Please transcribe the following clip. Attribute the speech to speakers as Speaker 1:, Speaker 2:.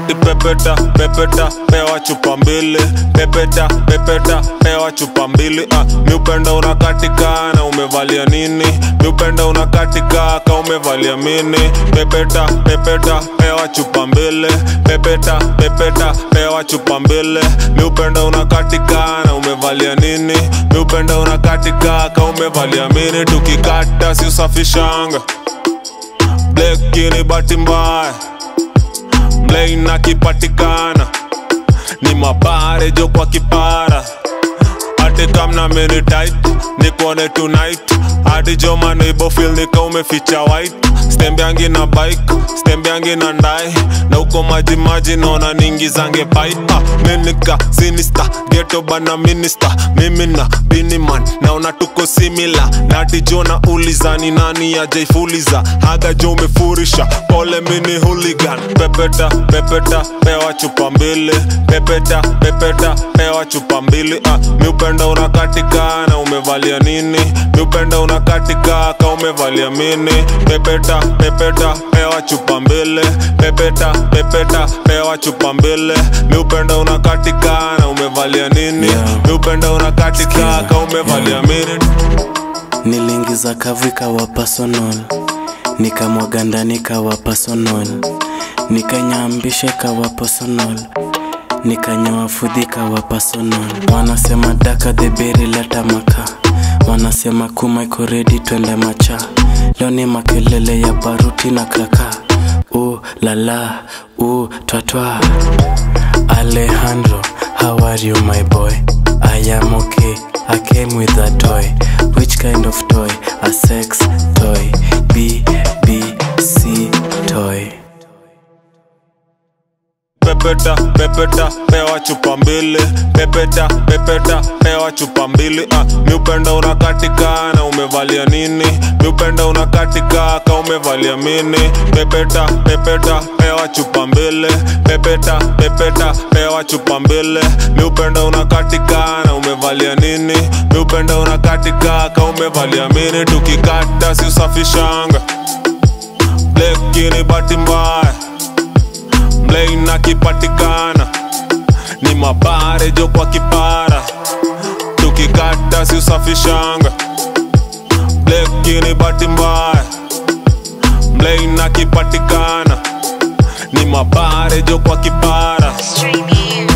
Speaker 1: ati pepeta pepeta pewa chupa mbili pepeta pepeta pewa chupa mbili ah, mi upenda unakatika na umevalia nini mi upenda unakatika ka umevalia mini pepeta pepeta pewa chupa mbili pepeta pepeta pewa chupa mbili mi upenda unakatika na umevalia nini mi upenda unakatika ka umevalia mini tukikata si usafishanga blekini bahati mbaya mlein akipatikana ni mabare jo kwa kipara hati kamna mini tight nikuone tonight hadi jo maneibo fil nika umeficha white stembeangi na bike stembeangi na ndai na uko maji maji naona ningi zange pai ah, minika sinista geto bana minista mimi na biniman naona tuko simila nati jo na ulizani nani ajaifuliza haga jo umefurisha pole mini hooligan pepeta pepeta pewa chupa mbili pepeta pepeta pewa chupa mbili ah, mi upenda unakatika na umevalia nini mi upenda unakatika ka umevalia mini pepeta pepeta pewa chupa mbili pepeta pepeta pewa chupa mbili mi upenda unakatika na umevalia nini
Speaker 2: Yeah.
Speaker 1: mi upenda unakatika ka umevalia mini
Speaker 2: niliingiza kavu ikawa personal nikamwaga ndani ikawa personal nikanyambisha ikawa personal nikanyoa fudhi ikawa personal wanasema daka dheberi leta maka wanasema kuma iko redi twende macha leo ni makelele ya baruti na kaka u lala u twatwa alejandro how are you my boy i am okay i came with a toy which kind of toy a sex toy b b c toy
Speaker 1: pepeta pepeta pewa chupa mbili pepeta pepeta pewa chupa mbili ah, mi upenda unakatika na umevalia nini mi upenda unakatika ka umevalia mini pepeta pepeta pewa chupa mbili pepeta pepeta pewa chupa mbili mi upenda unakatika na umevalia nini mi upenda unakatika ka umevalia mini tukikata si usafishanga blekini bahati mbaya mlein akipatikana ni mabare jo kwa kipara tukikata si usafishanga blekini bahati mbaya mlein akipatikana ni mabare jo kwa kipara
Speaker 3: Stream here.